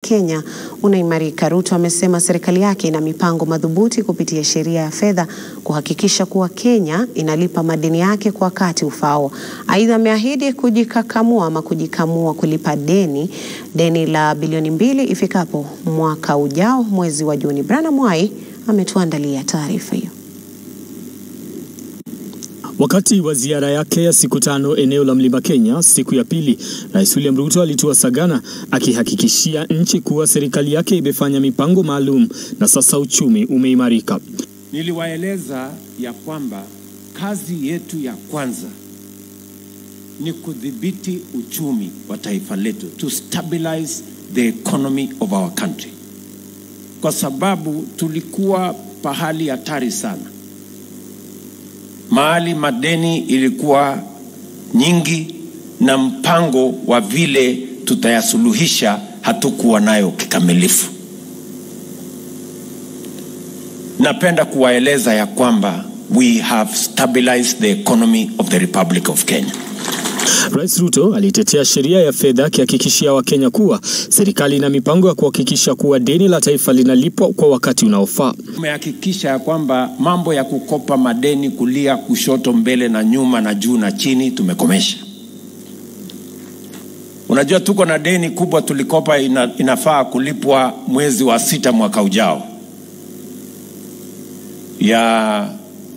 Kenya unaimarika. Ruto amesema serikali yake ina mipango madhubuti kupitia sheria ya fedha kuhakikisha kuwa Kenya inalipa madeni yake kwa wakati ufao. Aidha, ameahidi kujikakamua ama kujikamua kulipa deni deni la bilioni mbili ifikapo mwaka ujao mwezi wa Juni. Brana Mwai ametuandalia taarifa hiyo. Wakati wa ziara yake ya siku tano eneo la Mlima Kenya siku ya pili, Rais William Ruto alitua Sagana akihakikishia nchi kuwa serikali yake imefanya mipango maalum na sasa uchumi umeimarika. Niliwaeleza ya kwamba kazi yetu ya kwanza ni kudhibiti uchumi wa taifa letu, to stabilize the economy of our country, kwa sababu tulikuwa pahali hatari sana mahali madeni ilikuwa nyingi na mpango wa vile tutayasuluhisha hatukuwa nayo kikamilifu. Napenda kuwaeleza ya kwamba we have stabilized the economy of the Republic of Kenya. Rais Ruto alitetea sheria ya fedha akihakikishia Wakenya kuwa serikali ina mipango ya kuhakikisha kuwa deni la taifa linalipwa kwa wakati unaofaa. Tumehakikisha ya kwamba mambo ya kukopa madeni kulia, kushoto, mbele na nyuma na juu na chini tumekomesha. Unajua tuko na deni kubwa tulikopa, ina, inafaa kulipwa mwezi wa sita mwaka ujao ya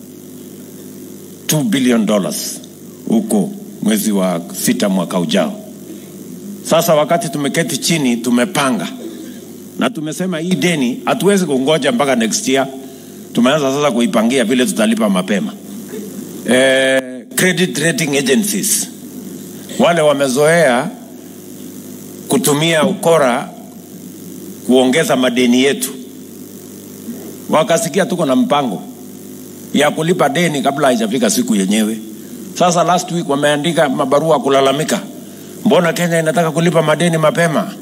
2 billion dollars huko mwezi wa sita mwaka ujao. Sasa wakati tumeketi chini, tumepanga na tumesema hii deni hatuwezi kungoja mpaka next year. Tumeanza sasa kuipangia vile tutalipa mapema. Eh, credit rating agencies wale wamezoea kutumia ukora kuongeza madeni yetu, wakasikia tuko na mpango ya kulipa deni kabla haijafika siku yenyewe. Sasa last week wameandika mabarua kulalamika, mbona Kenya inataka kulipa madeni mapema?